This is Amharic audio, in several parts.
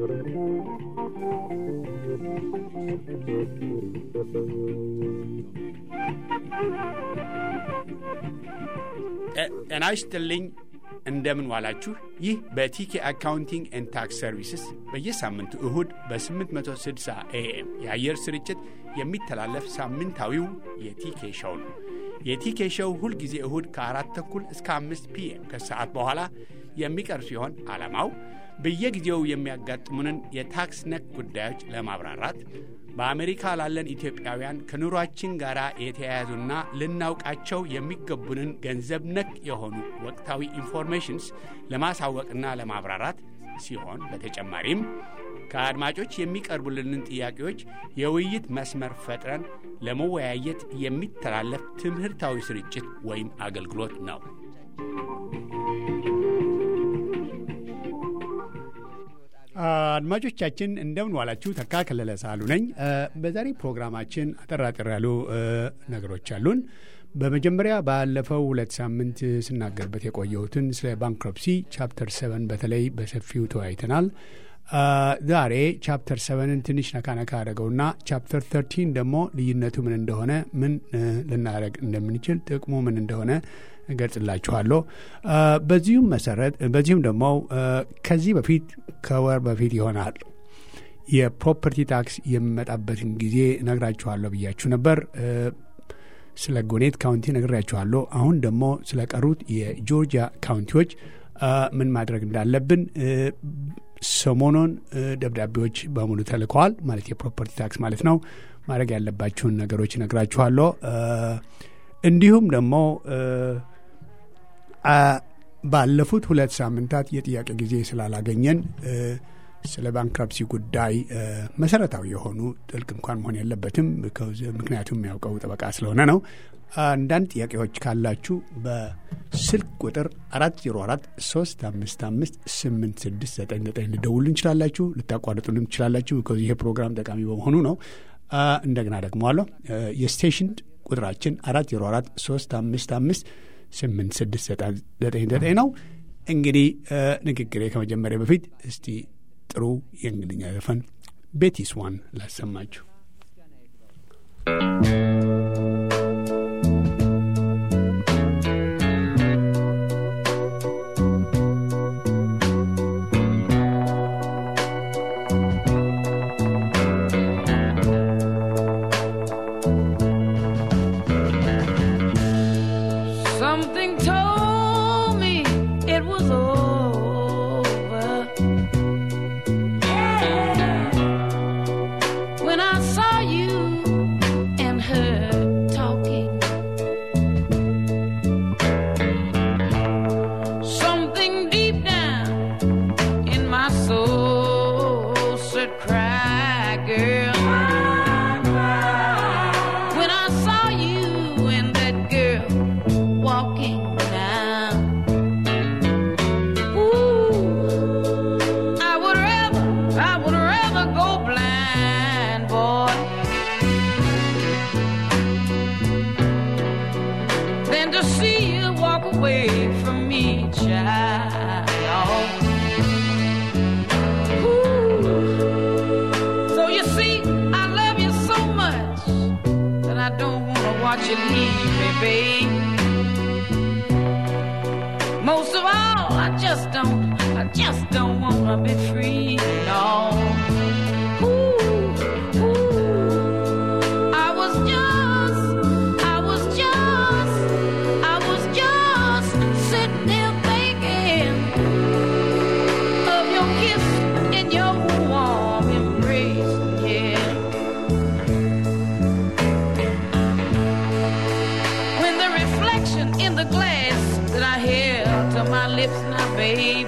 ጤና ይስጥልኝ። እንደምን ዋላችሁ። ይህ በቲኬ አካውንቲንግ ኤንድ ታክስ ሰርቪስስ በየሳምንቱ እሁድ በ860 ኤኤም የአየር ስርጭት የሚተላለፍ ሳምንታዊው የቲኬ ሸው ነው። የቲኬ ሸው ሁልጊዜ እሁድ ከአራት ተኩል እስከ አምስት ፒኤም ከሰዓት በኋላ የሚቀርብ ሲሆን ዓላማው በየጊዜው የሚያጋጥሙንን የታክስ ነክ ጉዳዮች ለማብራራት በአሜሪካ ላለን ኢትዮጵያውያን ከኑሯችን ጋር የተያያዙና ልናውቃቸው የሚገቡንን ገንዘብ ነክ የሆኑ ወቅታዊ ኢንፎርሜሽንስ ለማሳወቅና ለማብራራት ሲሆን በተጨማሪም ከአድማጮች የሚቀርቡልንን ጥያቄዎች የውይይት መስመር ፈጥረን ለመወያየት የሚተላለፍ ትምህርታዊ ስርጭት ወይም አገልግሎት ነው። አድማጮቻችን እንደምን ዋላችሁ። ተካ ከለለ ሳሉ ነኝ። በዛሬ ፕሮግራማችን አጠራጠር ያሉ ነገሮች አሉን። በመጀመሪያ ባለፈው ሁለት ሳምንት ስናገርበት የቆየሁትን ስለ ባንክረፕሲ ቻፕተር ሰቨን በተለይ በሰፊው ተወያይተናል። ዛሬ ቻፕተር ሰቨንን ትንሽ ነካ ነካ አደረገውና ቻፕተር ተርቲን ደግሞ ልዩነቱ ምን እንደሆነ ምን ልናደረግ እንደምንችል ጥቅሙ ምን እንደሆነ እገልጽላችኋለሁ። በዚሁም መሰረት በዚሁም ደግሞ ከዚህ በፊት ከወር በፊት ይሆናል የፕሮፐርቲ ታክስ የሚመጣበትን ጊዜ ነግራችኋለሁ ብያችሁ ነበር። ስለ ጎኔት ካውንቲ ነግራችኋለሁ። አሁን ደግሞ ስለ ቀሩት የጆርጂያ ካውንቲዎች ምን ማድረግ እንዳለብን ሰሞኑን ደብዳቤዎች በሙሉ ተልከዋል። ማለት የፕሮፐርቲ ታክስ ማለት ነው። ማድረግ ያለባችሁን ነገሮች ነግራችኋለሁ። እንዲሁም ደግሞ ባለፉት ሁለት ሳምንታት የጥያቄ ጊዜ ስላላገኘን ስለ ባንክራፕሲ ጉዳይ መሰረታዊ የሆኑ ጥልቅ እንኳን መሆን የለበትም፣ ምክንያቱም የሚያውቀው ጠበቃ ስለሆነ ነው። አንዳንድ ጥያቄዎች ካላችሁ በስልክ ቁጥር አራት ዜሮ አራት ሶስት አምስት አምስት ስምንት ስድስት ዘጠኝ ዘጠኝ ልደውሉ እንችላላችሁ። ልታቋርጡንም ትችላላችሁ። ይሄ ፕሮግራም ጠቃሚ በመሆኑ ነው። እንደገና ደግመዋለሁ። የስቴሽን ቁጥራችን አራት ዜሮ አራት ሶስት አምስት አምስት ስምንት ስድስት ዘጠኝ ዘጠኝ ነው። እንግዲህ ንግግሬ ከመጀመሪያ በፊት እስቲ ጥሩ የእንግሊኛ ዘፈን ቤቲስ ዋን ላሰማችሁ። Something told me it was over. When I saw you and her talking, something deep down in my soul said, Cry, girl. When I saw you and that girl walking down. Ooh, I would rather, I would rather go blind, boy, than to see you walk away from me, child. Ooh. So you see, I love you so much that I don't wanna watch you leave me, babe. Most of all, I just don't, I just don't wanna be free, no. Ooh, ooh. I was just, I was just, I was just sitting there thinking of your kiss and your warm embrace, yeah. when the reflection in the glass that I held to my lips now, babe,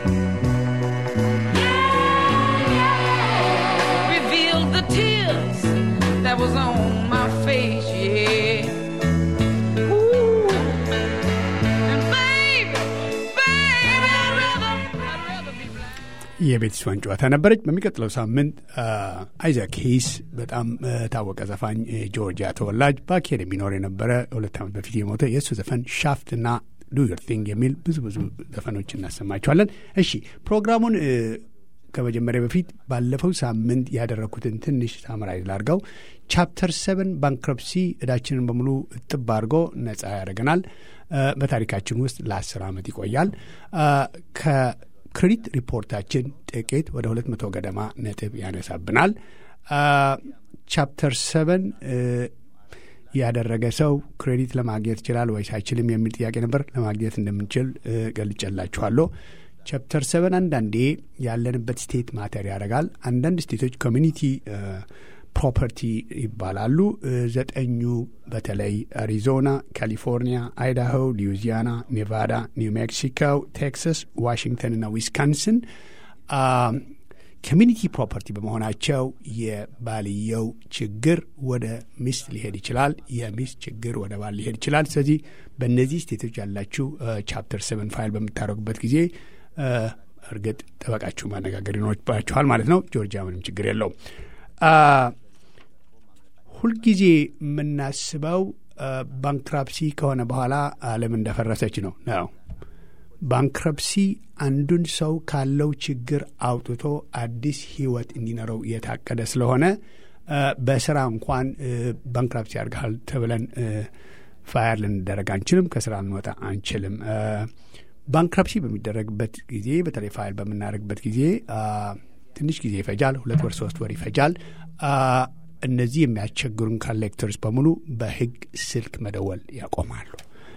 revealed the tears that was on my face, yeah. Ooh. And baby, baby, I'd rather, I'd rather be blind. የቤቲስ ዋን ጨዋታ ነበረች። በሚቀጥለው ሳምንት አይዛክ ሂስ በጣም ታወቀ ዘፋኝ ጆርጂያ ተወላጅ በአኬድ የሚኖር የነበረ ሁለት ዓመት በፊት የሞተ የእሱ ዘፈን ሻፍትና ዱ ዮር ቲንግ የሚል ብዙ ብዙ ዘፈኖች እናሰማቸዋለን። እሺ ፕሮግራሙን ከመጀመሪያ በፊት ባለፈው ሳምንት ያደረግኩትን ትንሽ ሳምራይዝ ላድርገው። ቻፕተር ሰቨን ባንክረፕሲ እዳችንን በሙሉ እጥብ አድርጎ ነጻ ያደርገናል። በታሪካችን ውስጥ ለአስር ዓመት ይቆያል። ከክሬዲት ሪፖርታችን ጥቂት ወደ ሁለት መቶ ገደማ ነጥብ ያነሳብናል። ቻፕተር ሰቨን ያደረገ ሰው ክሬዲት ለማግኘት ይችላል ወይስ አይችልም የሚል ጥያቄ ነበር። ለማግኘት እንደምንችል ገልጨላችኋለሁ። ቻፕተር ሰቨን አንዳንዴ ያለንበት ስቴት ማተር ያደርጋል። አንዳንድ ስቴቶች ኮሚኒቲ ፕሮፐርቲ ይባላሉ። ዘጠኙ በተለይ አሪዞና፣ ካሊፎርኒያ፣ አይዳሆ፣ ሉዊዚያና፣ ኔቫዳ፣ ኒው ሜክሲኮ፣ ቴክሳስ፣ ዋሽንግተን እና ዊስካንስን ኮሚኒቲ ፕሮፐርቲ በመሆናቸው የባልየው ችግር ወደ ሚስት ሊሄድ ይችላል። የሚስት ችግር ወደ ባል ሊሄድ ይችላል። ስለዚህ በእነዚህ ስቴቶች ያላችሁ ቻፕተር ሰቨን ፋይል በምታደርጉበት ጊዜ እርግጥ ጠበቃችሁ ማነጋገር ይኖርባችኋል ማለት ነው። ጆርጂያ ምንም ችግር የለውም። ሁልጊዜ የምናስበው ባንክራፕሲ ከሆነ በኋላ ዓለም እንደፈረሰች ነው ነው ባንክረፕሲ አንዱን ሰው ካለው ችግር አውጥቶ አዲስ ሕይወት እንዲኖረው የታቀደ ስለሆነ በስራ እንኳን ባንክራፕሲ ያርግሃል ተብለን ፋየር ልንደረግ አንችልም፣ ከስራ ልንወጣ አንችልም። ባንክራፕሲ በሚደረግበት ጊዜ በተለይ ፋይል በምናደርግበት ጊዜ ትንሽ ጊዜ ይፈጃል። ሁለት ወር ሶስት ወር ይፈጃል። እነዚህ የሚያስቸግሩን ኮሌክተርስ በሙሉ በህግ ስልክ መደወል ያቆማሉ።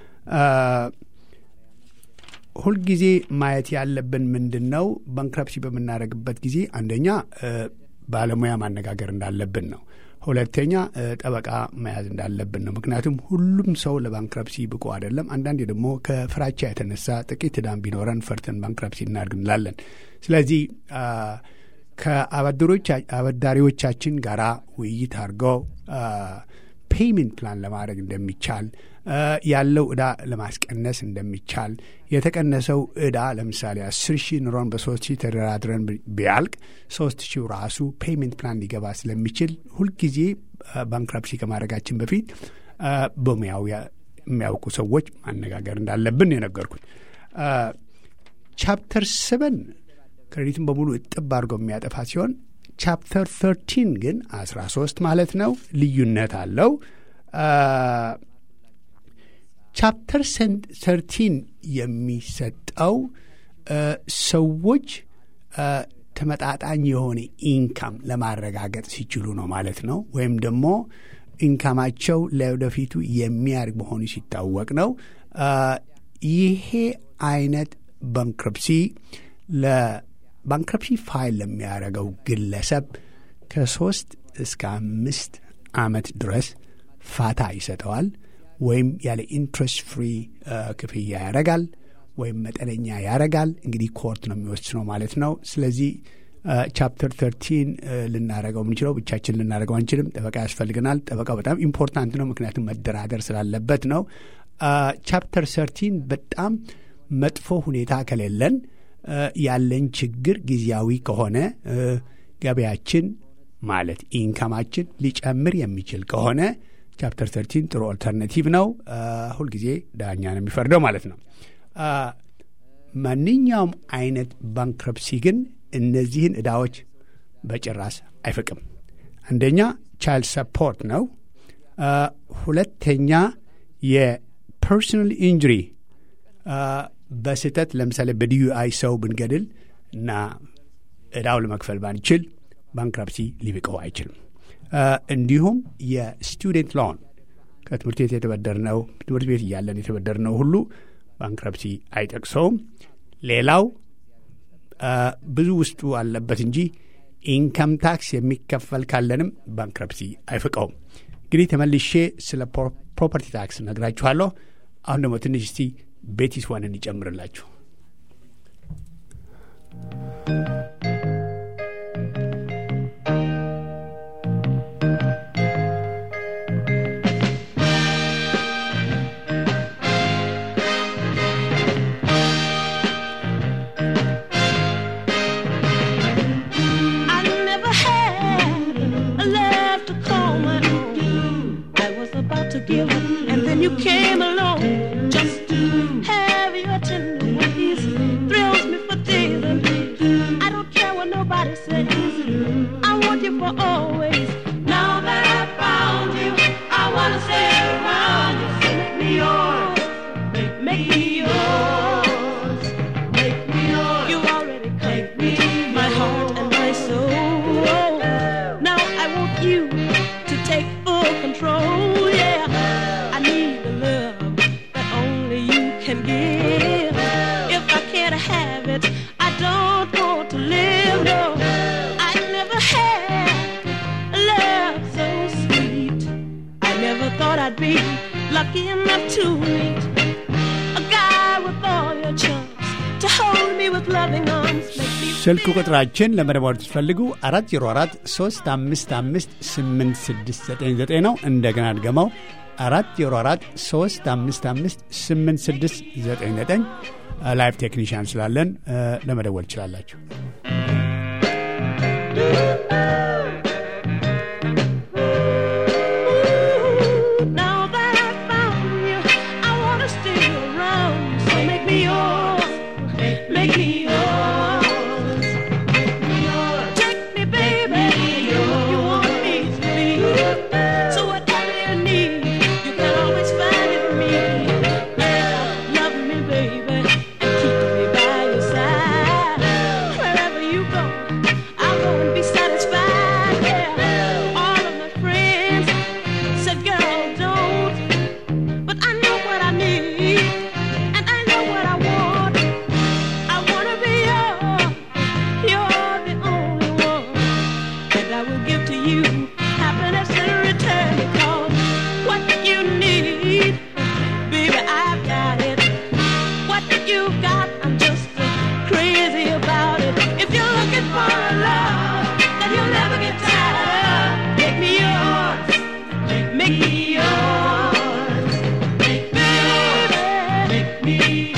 ሁልጊዜ ማየት ያለብን ምንድን ነው? ባንክራፕሲ በምናደርግበት ጊዜ አንደኛ ባለሙያ ማነጋገር እንዳለብን ነው። ሁለተኛ ጠበቃ መያዝ እንዳለብን ነው። ምክንያቱም ሁሉም ሰው ለባንክራፕሲ ብቁ አይደለም። አንዳንዴ ደግሞ ከፍራቻ የተነሳ ጥቂት ዕዳም ቢኖረን ፈርተን ባንክራፕሲ እናድርግ እንላለን። ስለዚህ ከአበዳሪዎቻችን ጋር ውይይት አድርገው ፔይመንት ፕላን ለማድረግ እንደሚቻል ያለው ዕዳ ለማስቀነስ እንደሚቻል የተቀነሰው ዕዳ ለምሳሌ አስር ሺህ ኑሮን በሶስት ሺህ ተደራድረን ቢያልቅ ሶስት ሺህ ራሱ ፔይመንት ፕላን ሊገባ ስለሚችል ሁልጊዜ ባንክራፕሲ ከማድረጋችን በፊት በሙያው የሚያውቁ ሰዎች ማነጋገር እንዳለብን የነገርኩት። ቻፕተር ሰቨን ክሬዲትን በሙሉ እጥብ አድርገው የሚያጠፋ ሲሆን ቻፕተር ተርቲን ግን አስራ ሶስት ማለት ነው ልዩነት አለው። ቻፕተር ተርቲን የሚሰጠው ሰዎች ተመጣጣኝ የሆነ ኢንካም ለማረጋገጥ ሲችሉ ነው ማለት ነው። ወይም ደግሞ ኢንካማቸው ለወደፊቱ የሚያድግ መሆኑ ሲታወቅ ነው። ይሄ አይነት ባንክረፕሲ ለባንክረፕሲ ፋይል ለሚያደርገው ግለሰብ ከሶስት እስከ አምስት ዓመት ድረስ ፋታ ይሰጠዋል። ወይም ያለ ኢንትረስት ፍሪ ክፍያ ያደርጋል ወይም መጠነኛ ያደርጋል። እንግዲህ ኮርት ነው የሚወስነው ማለት ነው። ስለዚህ ቻፕተር ተርቲን ልናደረገው የምንችለው ብቻችን ልናደረገው አንችልም። ጠበቃ ያስፈልገናል። ጠበቃው በጣም ኢምፖርታንት ነው፣ ምክንያቱም መደራደር ስላለበት ነው። ቻፕተር ሰርቲን በጣም መጥፎ ሁኔታ ከሌለን ያለን ችግር ጊዜያዊ ከሆነ ገበያችን ማለት ኢንካማችን ሊጨምር የሚችል ከሆነ ቻፕተር ተርቲን ጥሩ ኦልተርናቲቭ ነው። ሁልጊዜ ዳኛ ነው የሚፈርደው ማለት ነው። ማንኛውም አይነት ባንክረፕሲ ግን እነዚህን ዕዳዎች በጭራስ አይፈቅም። አንደኛ ቻይልድ ሰፖርት ነው። ሁለተኛ የፐርሶናል ኢንጁሪ በስህተት ለምሳሌ በዲዩአይ ሰው ብንገድል እና ዕዳው ለመክፈል ባንችል ባንክራፕሲ ሊብቀው አይችልም። እንዲሁም የስቱደንት ሎን ከትምህርት ቤት የተበደርነው ትምህርት ቤት እያለን የተበደርነው ሁሉ ባንክረፕሲ አይጠቅሰውም። ሌላው ብዙ ውስጡ አለበት እንጂ ኢንካም ታክስ የሚከፈል ካለንም ባንክረፕሲ አይፍቀውም። እንግዲህ ተመልሼ ስለ ፕሮፐርቲ ታክስ ነግራችኋለሁ። አሁን ደግሞ ትንሽ እስቲ ቤቲስ ዋንን ይጨምርላችሁ። I never had a love to call my own. I was about to give up, and then you came along. Just to have your tender ways thrills me for days and days. I want you for always. Now that I found you, I wanna stay around you. So make me yours, make me yours, make me yours. You already make me my heart and my soul. Now I want you to take full control. Yeah, I need the love that only you can give. If I can't have it, I don't want to live. No, I never had a love so sweet. I never thought I'd be lucky enough to meet a guy with all your charms to hold me with loving arms. Make me ስልክ ቁጥራችን ለመደወል ትፈልጉ አራት ዜሮ አራት ሶስት አምስት አምስት ስምንት ስድስት ዘጠኝ ዘጠኝ ነው። እንደገና ድገመው አራት ዜሮ አራት ሶስት አምስት አምስት ስምንት ስድስት ዘጠኝ ዘጠኝ ላይቭ ቴክኒሽያን ስላለን እ፣ ለመደወል ትችላላችሁ። Now that I found you, I wanna stay around. So make me yours, make me yours, Take me, baby, you want me to be. So whatever you need, you can always find it in me. Yeah, love me, baby, and keep me by your side. Wherever you go, I'll go and be satisfied. Yeah, all of my friends said, girl, don't. But I know what I need, and I know what I want. I wanna be yours. You're the only one, and I will give to you happiness in return. Because what you need, baby, I've got it. What you got, I'm just uh, crazy about it. If you're looking for a love that you'll never get tired of, make me yours. Make me yours. Make me yours. Make me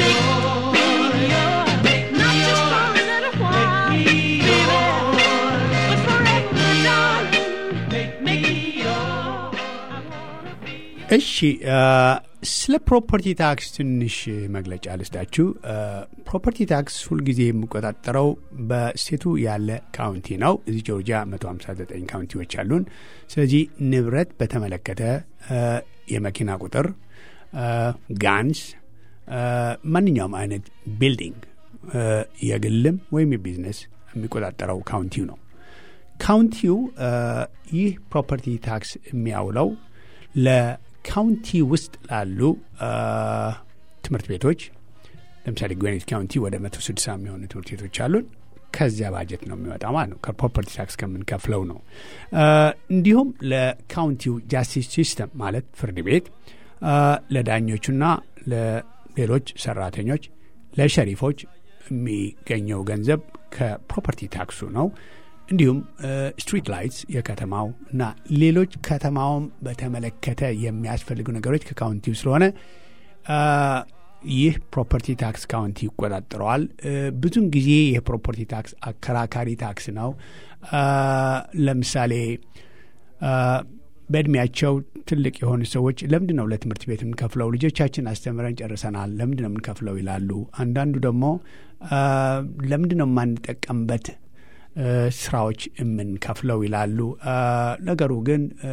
yours. Not just for a little while, baby, but forever, my darling. Make me yours. I wanna be እሺ እ፣ ስለ ፕሮፐርቲ ታክስ ትንሽ መግለጫ ልስጣችሁ። እ፣ ፕሮፐርቲ ታክስ ሁልጊዜ የሚቆጣጠረው በስቴቱ ያለ ካውንቲ ነው። እዚህ ጆርጂያ 159 ካውንቲዎች አሉን። ስለዚህ ንብረት በተመለከተ እ፣ የመኪና ቁጥር፣ እ፣ ጋንስ፣ እ፣ ማንኛውም አይነት ቢልዲንግ እ፣ የግልም ወይም የቢዝነስ የሚቆጣጠረው ካውንቲው ነው። ካውንቲው እ፣ ይህ ፕሮፐርቲ ታክስ የሚያውለው ለካውንቲ ውስጥ ላሉ እ፣ ትምህርት ቤቶች ለምሳሌ ግዌኔት ካውንቲ ወደ መቶ ስድሳ የሚሆኑ ትምህርት ቤቶች አሉን። ከዚያ ባጀት ነው የሚወጣ ማለት ነው። ከፕሮፐርቲ ታክስ ከምንከፍለው ነው። እ፣ እንዲሁም ለካውንቲው ጃስቲስ ሲስተም ማለት ፍርድ ቤት እ፣ ለዳኞቹና ለሌሎች ሰራተኞች፣ ለሸሪፎች የሚገኘው ገንዘብ ከፕሮፐርቲ ታክሱ ነው። እንዲሁም ስትሪት ላይትስ የከተማው እና ሌሎች ከተማውን በተመለከተ የሚያስፈልጉ ነገሮች ከካውንቲው ስለሆነ አ፣ ይህ ፕሮፐርቲ ታክስ ካውንቲ ይቆጣጠረዋል። እ፣ ብዙን ጊዜ የፕሮፐርቲ ታክስ አከራካሪ ታክስ ነው። አ፣ ለምሳሌ አ፣ በእድሜያቸው ትልቅ የሆኑ ሰዎች ለምንድን ነው ለትምህርት ቤት የምንከፍለው? ልጆቻችን አስተምረን ጨርሰናል፣ ለምንድን ነው የምንከፍለው ይላሉ። አንዳንዱ ደግሞ አ፣ ለምንድን ነው የማንጠቀምበት እ፣ ስራዎች የምንከፍለው ይላሉ። አ፣ ነገሩ ግን እ፣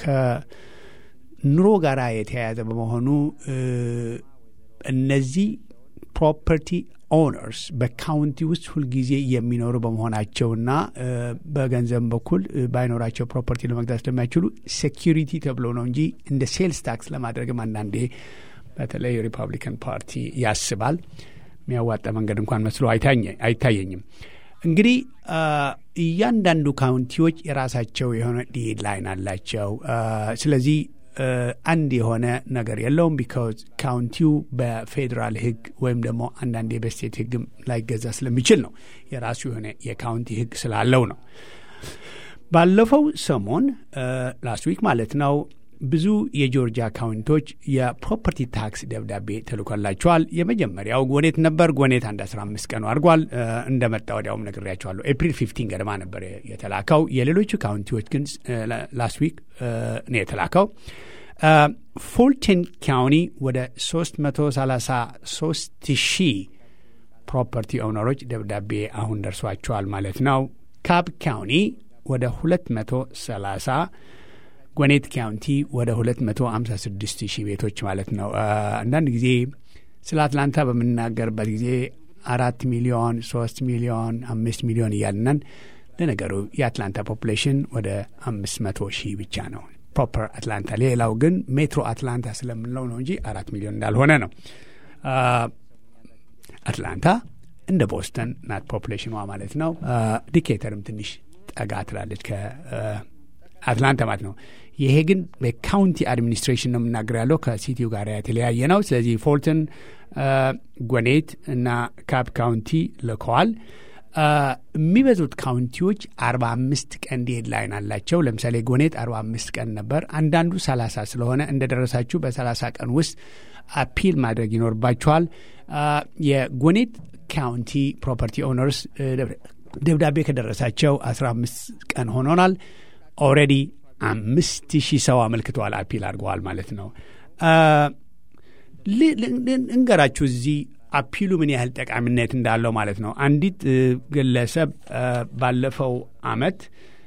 ከኑሮ ጋር የተያያዘ በመሆኑ እ፣ እነዚህ ፕሮፐርቲ ኦነርስ በካውንቲ ውስጥ ሁልጊዜ የሚኖሩ በመሆናቸውና እ፣ በገንዘብ በኩል እ፣ ባይኖራቸው ፕሮፐርቲ ለመግዛት ስለማይችሉ ሴኪሪቲ ተብሎ ነው እንጂ እንደ ሴልስ ታክስ ለማድረግም አንዳንዴ በተለይ ሪፐብሊካን ፓርቲ ያስባል። የሚያዋጣ መንገድ እንኳን መስሎ አይታኘ- አይታየኝም። እንግዲህ አ፣ እያንዳንዱ ካውንቲዎች የራሳቸው የሆነ ዴድላይን አላቸው። አ፣ ስለዚህ አ፣ አንድ የሆነ ነገር የለውም። ቢካዝ ካውንቲው በፌዴራል ሕግ ወይም ደግሞ አንዳንዴ በስቴት ሕግም ላይገዛ ስለሚችል ነው። የራሱ የሆነ የካውንቲ ሕግ ስላለው ነው። ባለፈው ሰሞን ላስት ዊክ ማለት ነው ብዙ የጆርጂያ ካውንቲዎች የፕሮፐርቲ ታክስ ደብዳቤ ተልኮላቸዋል። የመጀመሪያው ጎኔት ነበር። ጎኔት አንድ 15 ቀኑ አድርጓል። እ፣ እንደመጣ ወዲያውም ነግሬያቸዋለሁ። ኤፕሪል 15 ገደማ ነበር የተላከው። የሌሎቹ ካውንቲዎች ግን ላስት ዊክ ነው የተላከው። እ፣ ፉልተን ካውንቲ ወደ 333 ሺህ ፕሮፐርቲ ኦውነሮች ደብዳቤ አሁን ደርሷቸዋል ማለት ነው። ካብ ካውንቲ ወደ 230 ጎኔት ካውንቲ ወደ 256 ሺህ ቤቶች ማለት ነው። አንዳንድ ጊዜ ስለ አትላንታ በምናገርበት ጊዜ አራት ሚሊዮን፣ ሶስት ሚሊዮን፣ አምስት ሚሊዮን እያልነን ለነገሩ የአትላንታ ፖፑሌሽን ወደ አምስት መቶ ሺህ ብቻ ነው ፕሮፐር አትላንታ። ሌላው ግን ሜትሮ አትላንታ ስለምንለው ነው እንጂ አራት ሚሊዮን እንዳልሆነ ነው። አትላንታ እንደ ቦስተን ናት ፖፑሌሽኗ ማለት ነው። ዲኬተርም ትንሽ ጠጋ ትላለች ከአትላንታ ማለት ነው። ይሄ ግን በካውንቲ አድሚኒስትሬሽን ነው የምናገር ያለው ከሲቲው ጋር የተለያየ ነው። ስለዚህ ፎልተን፣ ጎኔት እና ካፕ ካውንቲ ልከዋል። የሚበዙት ካውንቲዎች አርባ አምስት ቀን ዴድላይን አላቸው። ለምሳሌ ጎኔት አርባ አምስት ቀን ነበር። አንዳንዱ ሰላሳ ስለሆነ እንደደረሳችሁ በሰላሳ ቀን ውስጥ አፒል ማድረግ ይኖርባችኋል። የጎኔት ካውንቲ ፕሮፐርቲ ኦነርስ ደብዳቤ ከደረሳቸው አስራ አምስት ቀን ሆኖናል። ኦልሬዲ አምስት ሺህ ሰው አመልክተዋል፣ አፒል አድርገዋል ማለት ነው። እንገራችሁ እዚህ አፒሉ ምን ያህል ጠቃሚነት እንዳለው ማለት ነው። አንዲት ግለሰብ ባለፈው አመት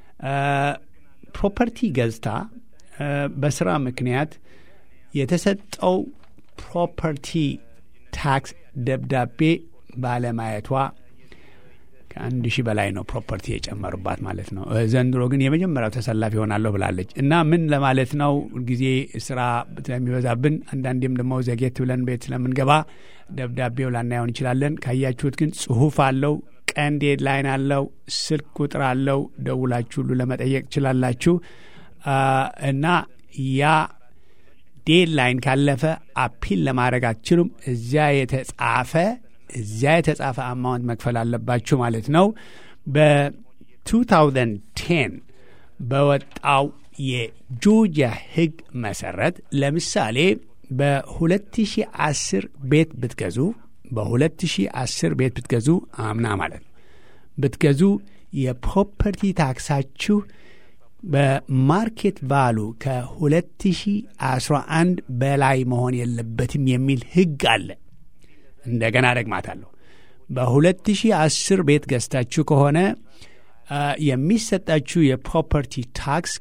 ፕሮፐርቲ ገዝታ በስራ ምክንያት የተሰጠው ፕሮፐርቲ ታክስ ደብዳቤ ባለማየቷ ከአንድ ሺህ በላይ ነው ፕሮፐርቲ የጨመሩባት ማለት ነው። ዘንድሮ ግን የመጀመሪያው ተሰላፊ ይሆናለሁ ብላለች እና ምን ለማለት ነው ጊዜ ስራ ስለሚበዛብን አንዳንዴም ደግሞ ዘጌት ብለን ቤት ስለምንገባ ደብዳቤው ላናየው እንችላለን። ካያችሁት ግን ጽሁፍ አለው፣ ቀን ዴድላይን አለው፣ ስልክ ቁጥር አለው። ደውላችሁ ሁሉ ለመጠየቅ ትችላላችሁ እና ያ ዴድላይን ካለፈ አፒል ለማድረግ አትችሉም። እዚያ የተጻፈ እዚያ የተጻፈ አማውንት መክፈል አለባችሁ ማለት ነው። በ2010 በወጣው የጆርጂያ ሕግ መሰረት ለምሳሌ በ2010 ቤት ብትገዙ በ2010 ቤት ብትገዙ አምና ማለት ነው ብትገዙ የፕሮፐርቲ ታክሳችሁ በማርኬት ቫሉ ከ2011 በላይ መሆን የለበትም የሚል ሕግ አለ። እንደገና ደግማታለሁ። በ2010 ቤት ገዝታችሁ ከሆነ የሚሰጣችሁ የፕሮፐርቲ ታክስ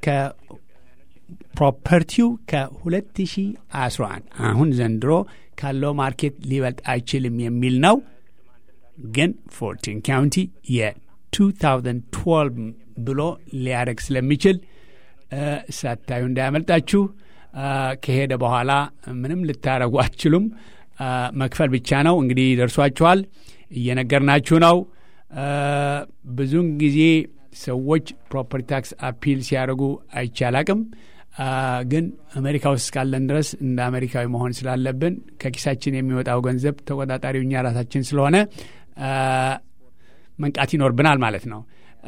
ከፕሮፐርቲው ከ2011 አሁን ዘንድሮ ካለው ማርኬት ሊበልጥ አይችልም የሚል ነው። ግን ፎርቲን ካውንቲ የ2012 ብሎ ሊያደርግ ስለሚችል ሳታዩ እንዳያመልጣችሁ። ከሄደ በኋላ ምንም ልታረጉ አትችሉም። መክፈል ብቻ ነው። እንግዲህ ደርሷችኋል፣ እየነገርናችሁ ነው። ብዙውን ጊዜ ሰዎች ፕሮፐርቲ ታክስ አፒል ሲያደርጉ አይቻላቅም። ግን አሜሪካ ውስጥ እስካለን ድረስ እንደ አሜሪካዊ መሆን ስላለብን ከኪሳችን የሚወጣው ገንዘብ ተቆጣጣሪው እኛ ራሳችን ስለሆነ መንቃት ይኖርብናል ማለት ነው።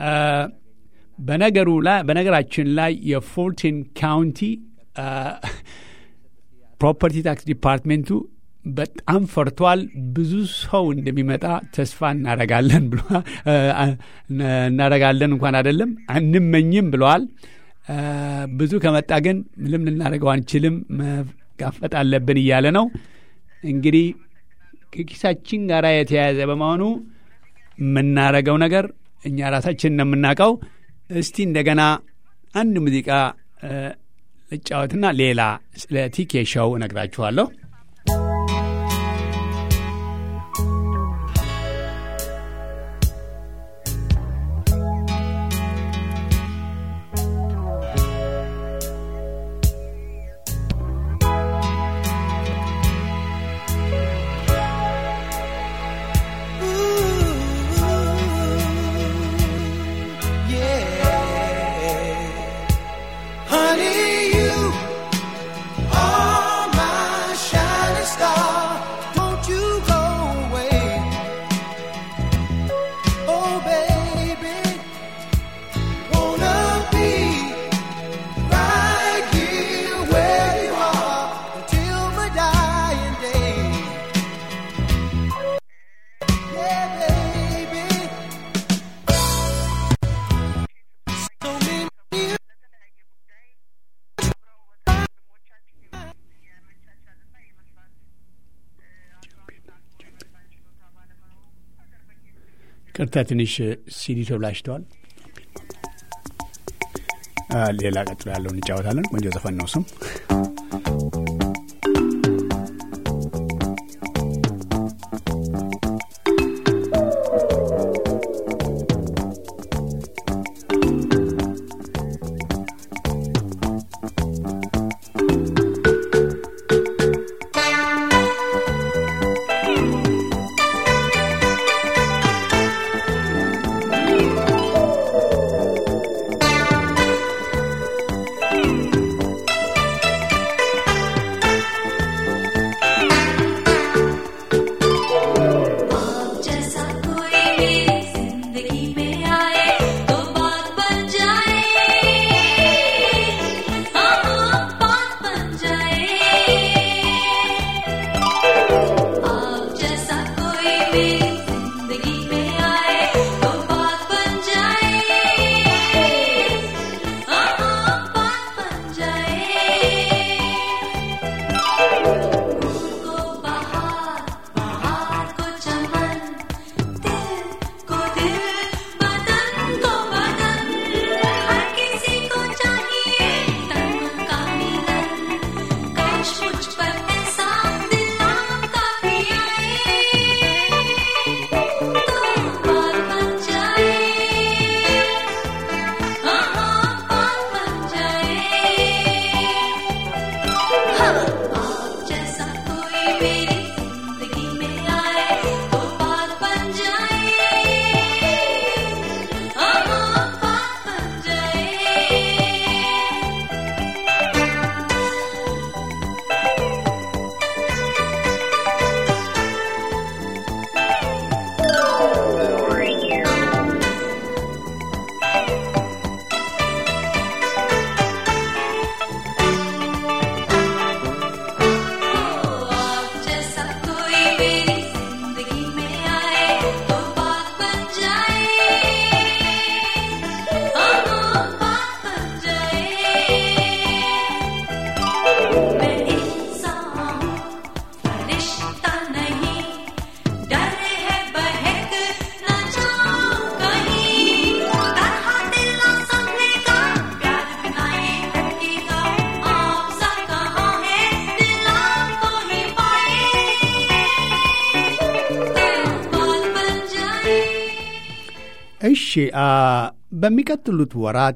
በነገሩ ላይ በነገራችን ላይ የፎርቲን ካውንቲ ፕሮፐርቲ ታክስ ዲፓርትሜንቱ በጣም ፈርቷል። ብዙ ሰው እንደሚመጣ ተስፋ እናረጋለን ብሎ እናረጋለን እንኳን አይደለም አንመኝም ብለዋል። ብዙ ከመጣ ግን ምንም ልናደርገው አንችልም፣ መጋፈጥ አለብን እያለ ነው። እንግዲህ ከኪሳችን ጋር የተያያዘ በመሆኑ የምናረገው ነገር እኛ ራሳችን ነው የምናውቀው። እስቲ እንደገና አንድ ሙዚቃ ልጫወትና ሌላ ስለ ቲኬ ሾው እነግራችኋለሁ። Honey, you are my shining star. Don't you go away. Oh, baby, wanna be right here where you are until my dying day. Yeah, baby. So many ቅርታ ትንሽ ሲዲ ተብላሽተዋል። ሌላ ቀጥሎ ያለውን እንጫወታለን። ቆንጆ ዘፈን ነው ስም आप जैसा कोई मेरी जिंदगी में आए तो बात बन जाए हाँ हाँ बात बन जाए आप जैसा कोई मेरी जिंदगी में आए तो बात बन जाए हाँ हाँ बात बन जाए को बहार बहार को चमन दिल को दिल बदन को बदन हर किसी को चाहिए तन का मिलन काश मुझ पर ऐसा दिल आपका भी आए तो बात बन जाए हाँ हाँ बात बन जाए आप जैसा कोई मेरी जिंदगी में आए तो बात बन जाए हाँ हाँ बात बन जाए आप जैसा कोई मेरी जिंदगी में आए तो बात बन जाए हाँ हाँ बात बन जाए मैं इंसान फरिश्ता नहीं डर है बहक न जाऊं कहीं तरह दिल ना संभले का प्यार बिना ये टकेगा आप सा कहाँ है दिल आपको ही पाए तो बात बन जाए እሺ አ፣ በሚቀጥሉት ወራት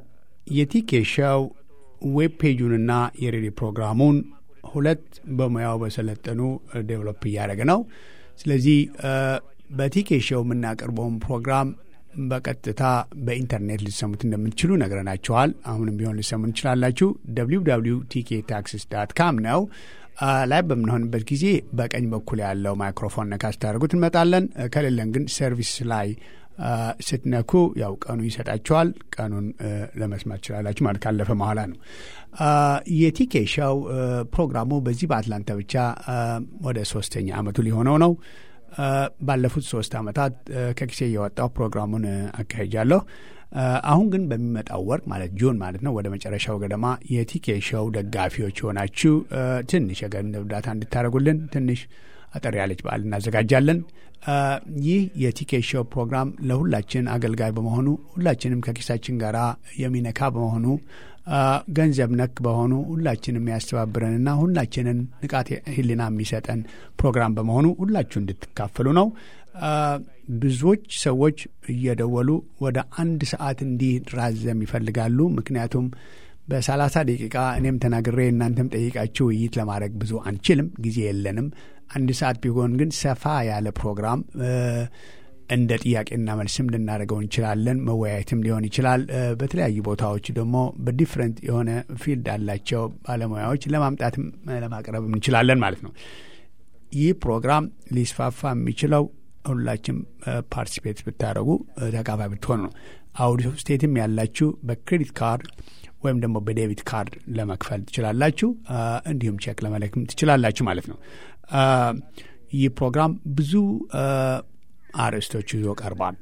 የቲኬሻው ዌብ ፔጁንና የሬዲዮ ፕሮግራሙን ሁለት በሙያው በሰለጠኑ ዴቨሎፕ እያደረገ ነው። ስለዚህ አ፣ በቲኬሻው የምናቀርበውን ፕሮግራም በቀጥታ በኢንተርኔት ልትሰሙት እንደምትችሉ ነግረናችኋል። አሁንም ቢሆን ልትሰሙ እንችላላችሁ። www ቲኬ ታክሲስ ዳት ካም ነው። አ፣ ላይ በምንሆንበት ጊዜ በቀኝ በኩል ያለው ማይክሮፎን ነካ ስታደርጉት እንመጣለን። አ፣ ከሌለን ግን ሰርቪስ ላይ አ፣ ስትነኩ ያው ቀኑ ይሰጣችኋል። ቀኑን አ፣ ለመስማት ትችላላችሁ ማለት ካለፈ በኋላ ነው። አ፣ የቲኬ ሻው አ፣ ፕሮግራሙ በዚህ በአትላንታ ብቻ አ፣ ወደ ሶስተኛ አመቱ ሊሆነው ነው። አ፣ ባለፉት ሶስት አመታት አ፣ ከጊዜ የወጣው ፕሮግራሙን አ፣ አካሂጃለሁ። አ፣ አሁን ግን በሚመጣው ወር ማለት ጁን ማለት ነው ወደ መጨረሻው ገደማ የቲኬ ሾው ደጋፊዎች የሆናችሁ አ፣ ትንሽ የገንዘብ እርዳታ እንድታደርጉልን ትንሽ አጠር ያለች በዓል እናዘጋጃለን። አ፣ ይህ የቲኬት ሾው ፕሮግራም ለሁላችን አገልጋይ በመሆኑ ሁላችንም ከኪሳችን ጋር የሚነካ በመሆኑ አ፣ ገንዘብ ነክ በሆኑ ሁላችንም ያስተባብረንና ሁላችንን ንቃት ሕሊና የሚሰጠን ፕሮግራም በመሆኑ ሁላችሁ እንድትካፈሉ ነው። አ፣ ብዙዎች ሰዎች እየደወሉ ወደ አንድ ሰዓት እንዲራዘም ይፈልጋሉ። ምክንያቱም በሰላሳ ደቂቃ እኔም ተናግሬ እናንተም ጠይቃችሁ ውይይት ለማድረግ ብዙ አንችልም፣ ጊዜ የለንም። አንድ ሰዓት ቢሆን ግን ሰፋ ያለ ፕሮግራም እ፣ እንደ ጥያቄና መልስም ልናደርገው እንችላለን። መወያየትም ሊሆን ይችላል። እ፣ በተለያዩ ቦታዎች ደግሞ በዲፍረንት የሆነ ፊልድ ያላቸው ባለሙያዎች ለማምጣትም እ፣ ለማቅረብ እንችላለን ማለት ነው። ይህ ፕሮግራም ሊስፋፋ የሚችለው ሁላችም ፓርቲሲፔት ብታደረጉ ተካፋይ ብትሆኑ ነው። አውዲ ስቴትም ያላችሁ በክሬዲት ካርድ ወይም ደግሞ በዴቢት ካርድ ለመክፈል ትችላላችሁ። አ፣ እንዲሁም ቼክ ለመለክም ትችላላችሁ ማለት ነው። አ፣ ይህ ፕሮግራም ብዙ አ፣ አርዕስቶች ይዞ ቀርቧል።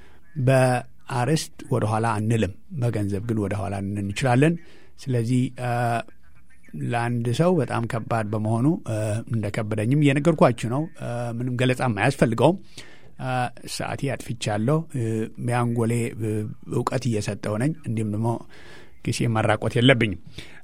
በአርዕስት ወደኋላ አንልም፣ በገንዘብ ግን ወደኋላ እንል እንችላለን። ስለዚህ አ፣ ለአንድ ሰው በጣም ከባድ በመሆኑ አ፣ እንደ ከበደኝም እየነገርኳችሁ ነው። አ፣ ምንም ገለጻም አያስፈልገውም። አ፣ ሰዓቴ አጥፍቻለሁ። እ፣ በአንጎሌ እ፣ እውቀት እየሰጠው ነኝ። እንዲሁም ደግሞ ጊዜ ማራቆት የለብኝም።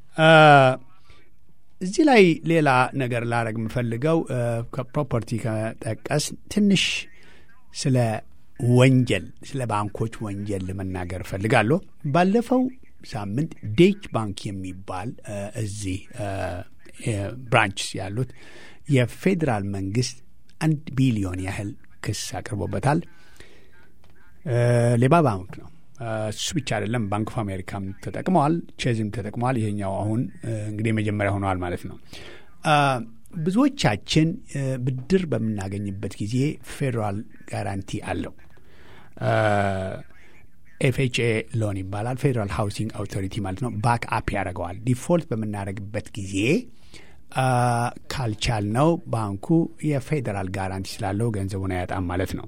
እዚህ ላይ ሌላ ነገር ላረግ የምፈልገው ከፕሮፐርቲ ከጠቀስ ትንሽ ስለ ወንጀል ስለ ባንኮች ወንጀል ለመናገር እፈልጋለሁ። ባለፈው ሳምንት ዴች ባንክ የሚባል እዚህ ብራንችስ ያሉት የፌዴራል መንግስት አንድ ቢሊዮን ያህል ክስ አቅርቦበታል። ሌባ ባንክ ነው። እሱ ብቻ አይደለም፣ ባንክ ኦፍ አሜሪካም ተጠቅመዋል፣ ቼዝም ተጠቅመዋል። ይሄኛው አሁን እንግዲህ መጀመሪያ ሆነዋል ማለት ነው። ብዙዎቻችን ብድር በምናገኝበት ጊዜ ፌዴራል ጋራንቲ አለው። ኤፍኤችኤ ሎን ይባላል። ፌዴራል ሃውሲንግ አውቶሪቲ ማለት ነው። ባክ አፕ ያደርገዋል። ዲፎልት በምናደርግበት ጊዜ ካልቻል ነው ባንኩ የፌዴራል ጋራንቲ ስላለው ገንዘቡን አያጣም ማለት ነው።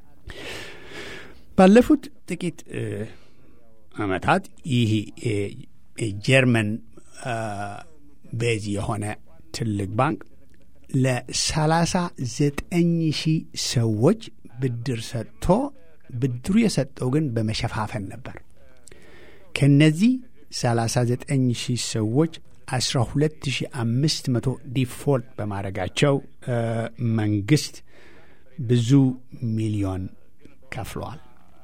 ባለፉት ጥቂት ዓመታት ይህ ጀርመን ቤዝ የሆነ ትልቅ ባንክ ለሰላሳ ዘጠኝ ሺህ ሰዎች ብድር ሰጥቶ ብድሩ የሰጠው ግን በመሸፋፈን ነበር። ከነዚህ 39 ሺህ ሰዎች 12500 ዲፎልት በማድረጋቸው መንግስት ብዙ ሚሊዮን ከፍለዋል።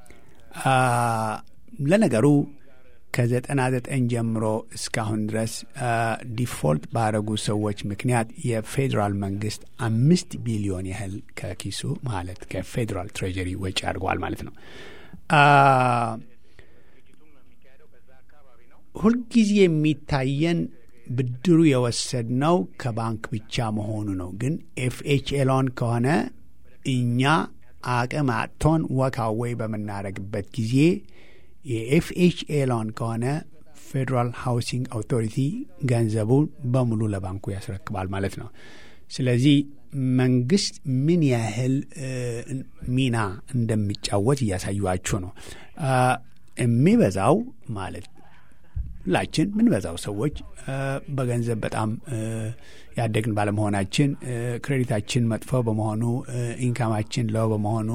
ለነገሩ ከ99 ጀምሮ እስካሁን ድረስ ዲፎልት ባረጉ ሰዎች ምክንያት የፌዴራል መንግስት አምስት ቢሊዮን ያህል ከኪሱ ማለት ከፌዴራል ትሬጀሪ ወጪ አድርገዋል ማለት ነው። ሁልጊዜ የሚታየን ብድሩ የወሰድነው ከባንክ ብቻ መሆኑ ነው። ግን ኤፍኤችኤሎን ከሆነ እኛ አቅም አጥቶን ወካወይ በምናደርግበት ጊዜ የኤፍኤችኤሎን ከሆነ ፌዴራል ሃውሲንግ አውቶሪቲ ገንዘቡን በሙሉ ለባንኩ ያስረክባል ማለት ነው። ስለዚህ መንግስት ምን ያህል ሚና እንደሚጫወት እያሳዩችሁ ነው። የሚበዛው ማለት ሁላችን ምንበዛው ሰዎች በገንዘብ በጣም ያደግን ባለመሆናችን ክሬዲታችን መጥፎ በመሆኑ ኢንካማችን ለው በመሆኑ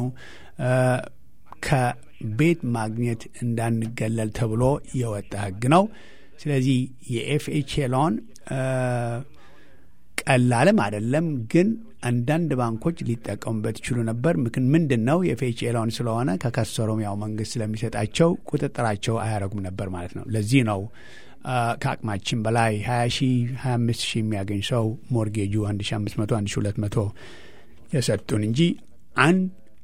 ከቤት ማግኘት እንዳንገለል ተብሎ የወጣ ህግ ነው። ስለዚህ የኤፍኤችኤ ሎን ቀላልም አይደለም፣ ግን አንዳንድ ባንኮች ሊጠቀሙበት ይችሉ ነበር። ምክን ምንድን ነው የኤፍኤችኤ ሎን ስለሆነ ከከሰሩም ያው መንግስት ስለሚሰጣቸው ቁጥጥራቸው አያረጉም ነበር ማለት ነው። ለዚህ ነው ከአቅማችን በላይ 20 ሺህ 25 ሺህ የሚያገኝ ሰው ሞርጌጁ 1500 1200 የሰጡን እንጂ አንድ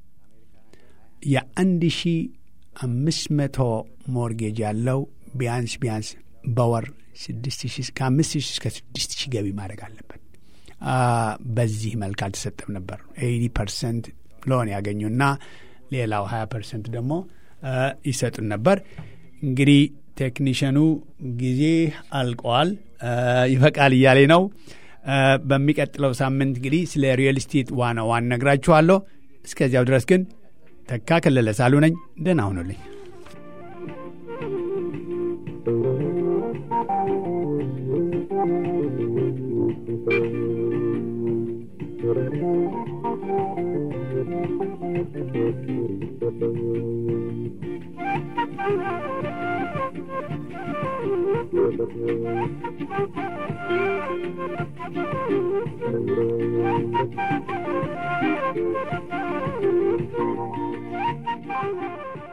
የአንድ ሺህ አምስት መቶ ሞርጌጅ ያለው ቢያንስ ቢያንስ በወር ስድስት ሺህ ከአምስት ሺህ እስከ ስድስት ሺህ ገቢ ማድረግ አለበት። በዚህ መልክ አልተሰጠም ነበር። ኤቲ ፐርሰንት ሎን ያገኙና ሌላው ሀያ ፐርሰንት ደግሞ ይሰጡን ነበር። እንግዲህ ቴክኒሽኑ ጊዜ አልቀዋል፣ ይፈቃል እያሌ ነው። በሚቀጥለው ሳምንት እንግዲህ ስለ ሪል ስቴት ዋና ዋን ነግራችኋለሁ። እስከዚያው ድረስ ግን ተካ ከለለ ሳሉ ነኝ። ደህና ሁኑልኝ። Thank you.